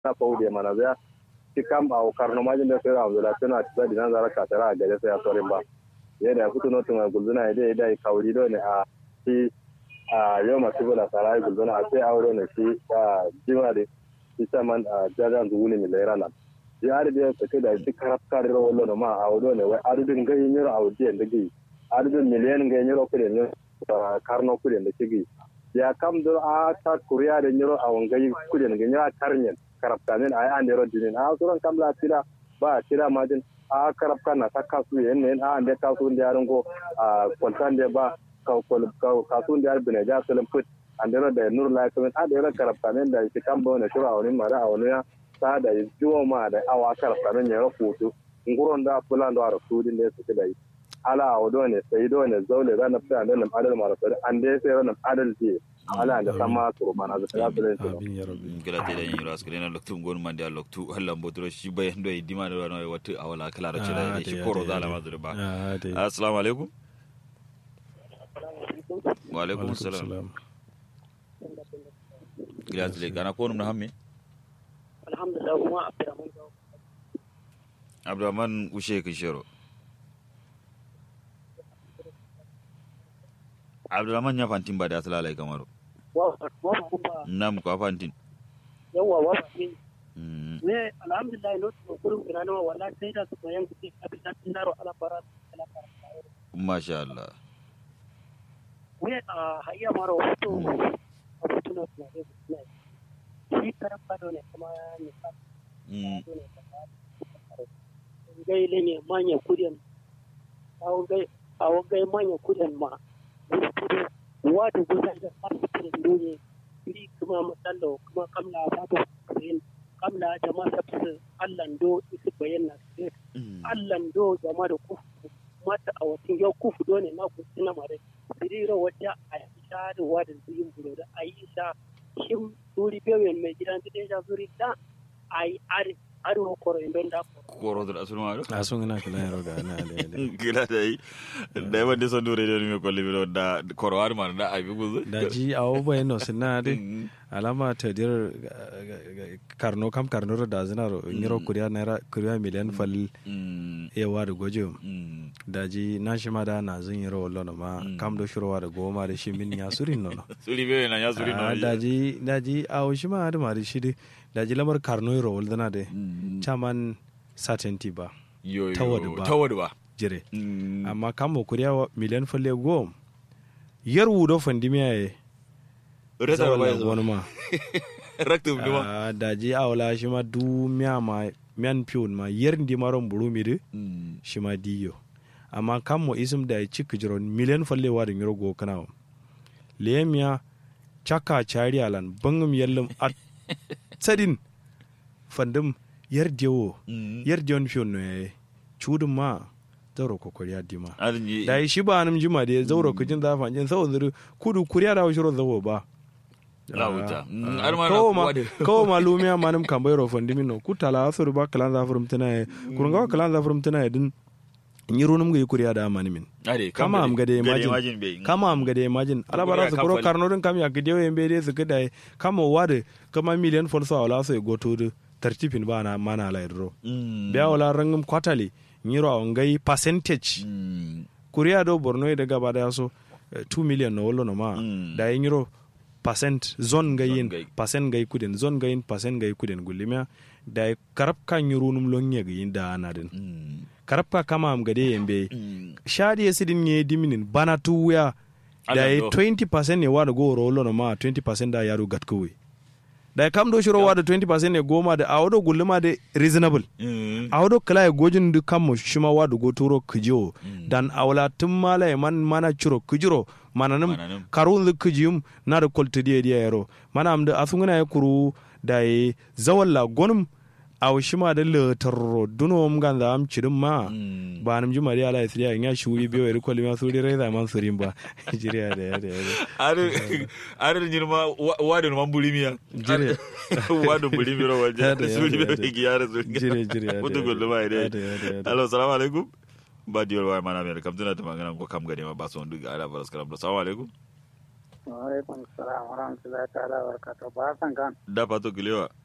na faudi mana zai ki kam a karno majin da sai Abdullah tana ta dinan zara ka tara ga sai ya sorin ba yadda ya fito notin mai gulzuna ya dai dai kauri do ne a shi a yau masu bula sarai gulzuna a sai aure ne shi a jima da shi saman a jajan zuwuni mai laira nan ya ari da sake da shi karaf kare ro wallo ma a wado ne wai adudin gai nyiro a wadi da gai adudin miliyan gai nyiro kudi ne karno kudi da kigi ya kam do a ta kuriya da nyiro a wangai kudi ne nyiro a karnyen karaf kanin a an dero dinin a suran kam la tira ba tira majin a karaf kana ta kasu yen ne a ande kasu da yaron go a kwaltan da ba kasu da yar bine ja salim put an dero da nur la kamin a dero karaf kanin da shi kam bo ne shura a wani mara a wani ya ta da jiwo ma da awa karaf kanin ya rahoto nguron da fulan da rasudin da suke da yi ala a wado ne sai do ne zaule zan fi an nan adal mara sai an dai sai ran adal ce ala da sama to mana da ta filin to amin ya rabbi kala te da yin ras kala loktu gon man da loktu hallan bodro shi bayan do yi dima da wani wata awala kala da ce da shi koro zala ma zurba assalamu alaikum wa alaikum assalam gila zile kana ko na hamme alhamdulillah kuma abdurrahman abdurrahman ushe kishero abdurrahman ya fantin ba da asala lai kamaru nam ko fantin yawa wa fantin ne alhamdulillah no to kurun kirano wala sai da su bayan kuɗi a bisa tinaro ala bara ala bara masha Allah ne a hayya maro wato a wato na kuma ne shi karan fado ne kuma ne fa gai le ne manya kudin awo gai awo gai manya kudin ma wadu gudan da masu kudin dole iri kuma matsalo kuma kamla fado kudin kamla jama sabsu allan do isi bayan na su allan do jama da kufu mata a watan yau kufu do ne na kusi na mare sirira wadda a yi sha da wadda zuyin bulo da a yi sha shin suri bewen mai gidan ta deja zuri da a yi arewa koro in don da koro da asunu ma a sun ina kula yaro ga na da gila da yi da yawan da son dore da ne ko libi da koro har ma da abi guzu da ji a obo eno sinna de alama ta dir karno kam karno da zinaro ngiro kuriya naira kuriya miliyan fal ewa da gojo da ji na shi ma da na zin yiro wallo ma kam do shirwa da goma da shi min ya surin nono suri be na ya suri nono da ji da ji a shi ma da ma da shi de da ji lamar karno yiro wal dana de chaman certainty ba tawad ba tawad ba jire amma kam mo kuriya miliyan fal e go yar wudo fandimiya ye rata ba wani ma raktum duma da ji a wala shi ma du miya ma miyan piyon ma yer ndi maron buru mi de shi ma diyo amma kam mo isim da ci kijiron miliyan falle wa da ngiro go kana lemiya chaka chari alan bangum yallum at sadin fandum yer dewo yer dewon piyon no yayi chudum ma zauro ko kuriya dima da yi shi ba anum jima da zauro kujin zafa jin saboda kudu kuriya da shiro zawo ba lauta kawo ma lumiya manum kambai ro fondi minno kutala asuru ba kalan za furum tana kurunga kalan za furum tana din nyiru num gi kuriya da mani min kama am gade imagine kama am gade imagine alabara su kuro karno din kam ya gide we mbede su gida kama wade kama million folso wala so go to tartipin ba na mana la idro biya wala rangum kwatali nyiro a ngai percentage kuriya do borno da gaba da so 2 million no wolo no ma da nyiro percent zone ga yin percent ga kuden zone ga yin percent ga kuden gulimiya da karab kan yuru num lonye ga yin da ana din karab ka kama am gade yembe shadi yesidin ye diminin bana tuya da 20% ne wa da go rolo no ma 20% da yaro gat kowe da kam do shiro wa da 20% ne goma da awodo gulima da reasonable awodo kala ya gojin du kam mo shima wa da go turo kijo dan awla tum mala man mana churo kijiro mananum karun da kijiyum na da kolta diya diya yaro mana am da asunguna ya kuru da ya zawalla gonum aw shima da letarro duno m ganda am cirim ma ba nam juma da ala isriya nya shuri biyo eri kolli ma suri reza man surim ba jiriya da ya da ya are are jirma wadu man bulimiya jire wadu bulimi ro wajja suri biyo ki yare suri jire jire mutu gollo ba ide allo assalamu alaikum ba diyol wa mana mer kam tana ta magana ko kam gade ma ba son duga ala baras kalam assalamu alaikum wa alaikum assalam wa rahmatullahi ta'ala wa barakatuh ba san kan da fato gilewa